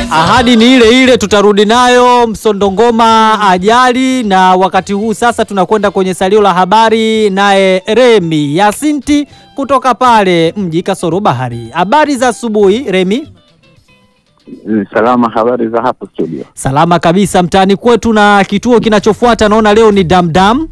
Ahadi ni ile ile, tutarudi nayo Msondongoma ajali. Na wakati huu sasa tunakwenda kwenye salio la habari, naye Remi Yasinti kutoka pale mji Kasoro Bahari. Habari za asubuhi Remi. Salama, habari za hapo studio? Salama kabisa mtaani kwetu. Na kituo kinachofuata naona leo ni damdam.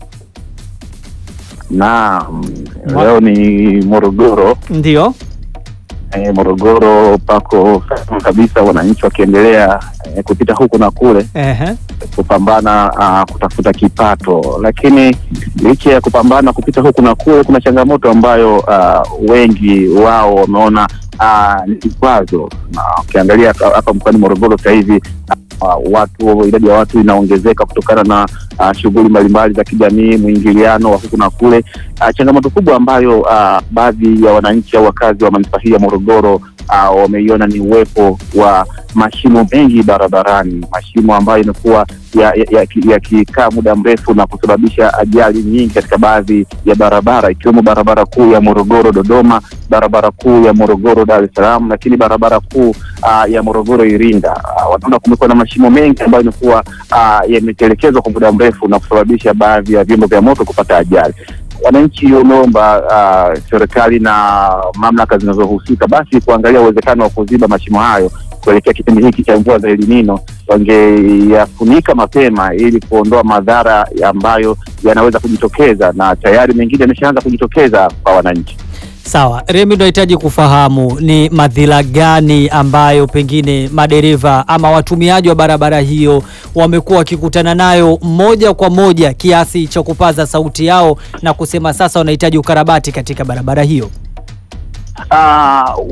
Naam, leo ni Morogoro. Ndio E, Morogoro pako salama kabisa, wananchi wakiendelea e, kupita huku na kule ehe, kupambana a, kutafuta kipato, lakini licha ya kupambana kupita huku na kule, kuna changamoto ambayo a, wengi wao wameona a, ni kikwazo, na ukiangalia hapa mkoani Morogoro sasa hivi Uh, watu idadi ya watu inaongezeka kutokana na uh, shughuli mbalimbali za kijamii, mwingiliano wa huku na kule. Uh, changamoto kubwa ambayo uh, baadhi ya wananchi au wakazi wa manispaa hii ya Morogoro uh, wameiona ni uwepo wa mashimo mengi barabarani, mashimo ambayo imekuwa yakikaa ya, ya muda mrefu na kusababisha ajali nyingi katika baadhi ya barabara ikiwemo barabara kuu ya Morogoro Dodoma, barabara kuu ya Morogoro Dar es Salaam, lakini barabara kuu uh, ya Morogoro Iringa. Uh, wanaona kumekuwa na mashimo mengi ambayo imekuwa uh, yametelekezwa kwa muda mrefu na kusababisha baadhi ya vyombo vya moto kupata ajali. Wananchi wameomba uh, serikali na mamlaka zinazohusika basi kuangalia uwezekano wa kuziba mashimo hayo kuelekea kipindi hiki cha mvua za El Nino, wangeyafunika mapema ili kuondoa madhara ambayo yanaweza kujitokeza, na tayari mengine yameshaanza kujitokeza kwa wananchi. Sawa Remi, tunahitaji kufahamu ni madhila gani ambayo pengine madereva ama watumiaji wa barabara hiyo wamekuwa wakikutana nayo moja kwa moja kiasi cha kupaza sauti yao na kusema sasa wanahitaji ukarabati katika barabara hiyo. Uh,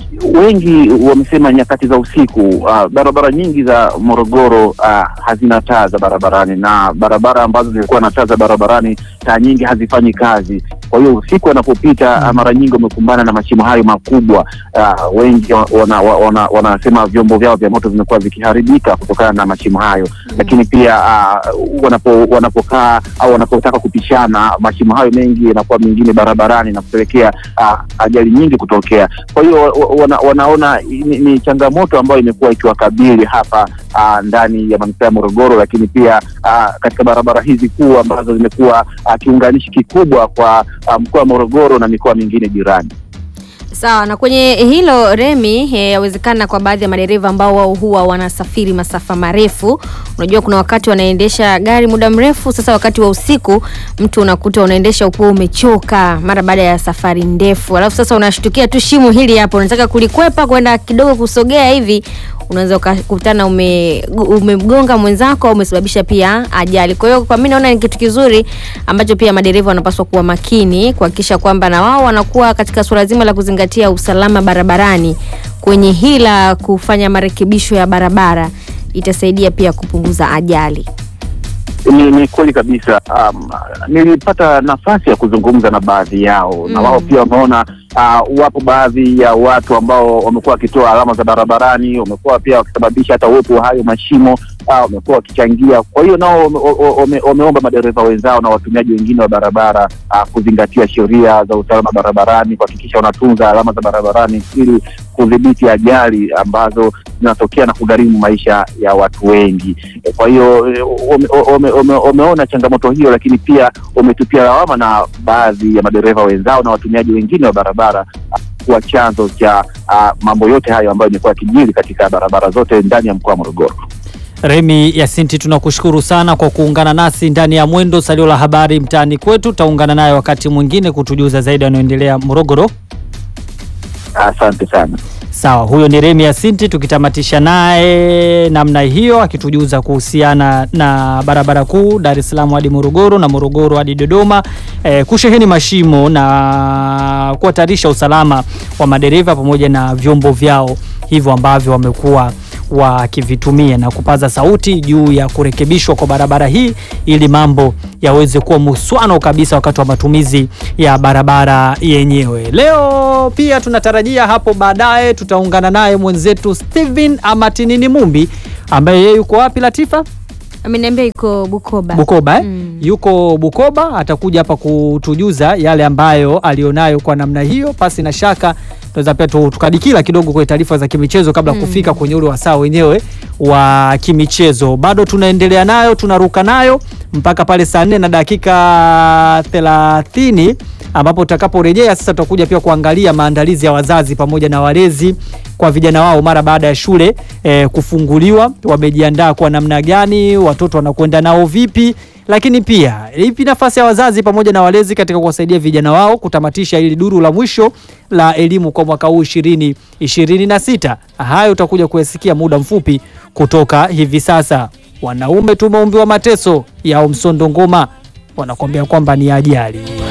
wengi wamesema nyakati za usiku. Uh, barabara nyingi za Morogoro uh, hazina taa za barabarani, na barabara ambazo zilikuwa na taa za barabarani, taa nyingi hazifanyi kazi. Kwa hiyo usiku wanapopita mm. mara nyingi wamekumbana na mashimo hayo makubwa. Uh, wengi wanasema wana, wana vyombo vyao vya moto vimekuwa vikiharibika kutokana na mashimo hayo mm. lakini pia uh, wanapo wanapokaa au wanapotaka kupishana, mashimo hayo mengi yanakuwa mengine barabarani na kupelekea uh, ajali nyingi kutokea. Kwa hiyo wana, wanaona ni, ni changamoto ambayo imekuwa ikiwakabili hapa uh, ndani ya manispaa ya Morogoro, lakini pia uh, katika barabara hizi kuu ambazo zimekuwa uh, kiunganishi kikubwa kwa uh, mkoa wa Morogoro na mikoa mingine jirani. Sawa, na kwenye hilo Remi, yawezekana kwa baadhi ya madereva ambao wao huwa wanasafiri masafa marefu. Unajua kuna wakati wanaendesha gari muda mrefu, sasa wakati wa usiku mtu unakuta unaendesha ukiwa umechoka mara baada ya safari ndefu, alafu sasa unashtukia tu shimo hili hapo, unataka kulikwepa kwenda kidogo kusogea hivi unaweza ukakutana umemgonga ume mwenzako au umesababisha pia ajali. Kwa hiyo kwa mimi naona ni kitu kizuri ambacho pia madereva wanapaswa kuwa makini kuhakikisha kwamba na wao wanakuwa katika suala zima la kuzingatia usalama barabarani. Kwenye hila kufanya marekebisho ya barabara itasaidia pia kupunguza ajali. Ni, ni kweli kabisa. Um, nilipata nafasi ya kuzungumza na baadhi yao mm. na wao pia wameona uh, wapo baadhi ya watu ambao wamekuwa wakitoa alama za barabarani, wamekuwa pia wakisababisha hata uwepo wa hayo mashimo wamekuwa uh, wakichangia. Kwa hiyo nao wameomba madereva wenzao na watumiaji wengine wa barabara uh, kuzingatia sheria za usalama barabarani, kuhakikisha wanatunza alama za barabarani ili kudhibiti ajali ambazo zinatokea na kugharimu maisha ya watu wengi. Kwa hiyo wameona changamoto hiyo, lakini pia wametupia lawama na baadhi ya madereva wenzao na watumiaji wengine wa barabara kuwa chanzo cha uh, mambo yote hayo ambayo imekuwa yakijiri katika barabara zote ndani ya mkoa wa Morogoro. Remi Yasinti, tunakushukuru sana kwa kuungana nasi ndani ya Mwendo Salio la Habari mtaani kwetu. Taungana naye wakati mwingine kutujuza zaidi yanayoendelea Morogoro. Asante sana. Sawa, huyo ni Remi Yasinti, tukitamatisha naye namna hiyo akitujuza kuhusiana na barabara kuu Dar es Salaam hadi Morogoro na Morogoro hadi Dodoma, e, kusheheni mashimo na kuhatarisha usalama wa madereva pamoja na vyombo vyao hivyo ambavyo wamekuwa wakivitumia na kupaza sauti juu ya kurekebishwa kwa barabara hii ili mambo yaweze kuwa muswano kabisa wakati wa matumizi ya barabara yenyewe. Leo pia tunatarajia hapo baadaye tutaungana naye mwenzetu Steven Amatinini Mumbi ambaye yeye yuko wapi Latifa? Ameniambia yuko Bukoba. Bukoba eh? Mm. Yuko Bukoba, atakuja hapa kutujuza yale ambayo alionayo kwa namna hiyo. Pasi na shaka tunaweza pia tu- tukadikila kidogo kwenye taarifa za kimichezo kabla ya kufika kwenye ule wasaa wenyewe wa kimichezo. Bado tunaendelea nayo, tunaruka nayo mpaka pale saa nne na dakika thelathini ambapo tutakaporejea sasa tutakuja pia kuangalia maandalizi ya wazazi pamoja na walezi kwa vijana wao mara baada ya shule eh, kufunguliwa, wamejiandaa kwa namna gani, watoto wanakwenda nao vipi, lakini pia ipi nafasi ya wazazi pamoja na walezi katika kuwasaidia vijana wao kutamatisha hili duru la mwisho la elimu kwa mwaka huu ishirini ishirini na sita. Hayo utakuja kuyasikia muda mfupi kutoka hivi sasa. Wanaume tumeumbiwa mateso yao, msondo ngoma wanakuambia kwamba ni ajali.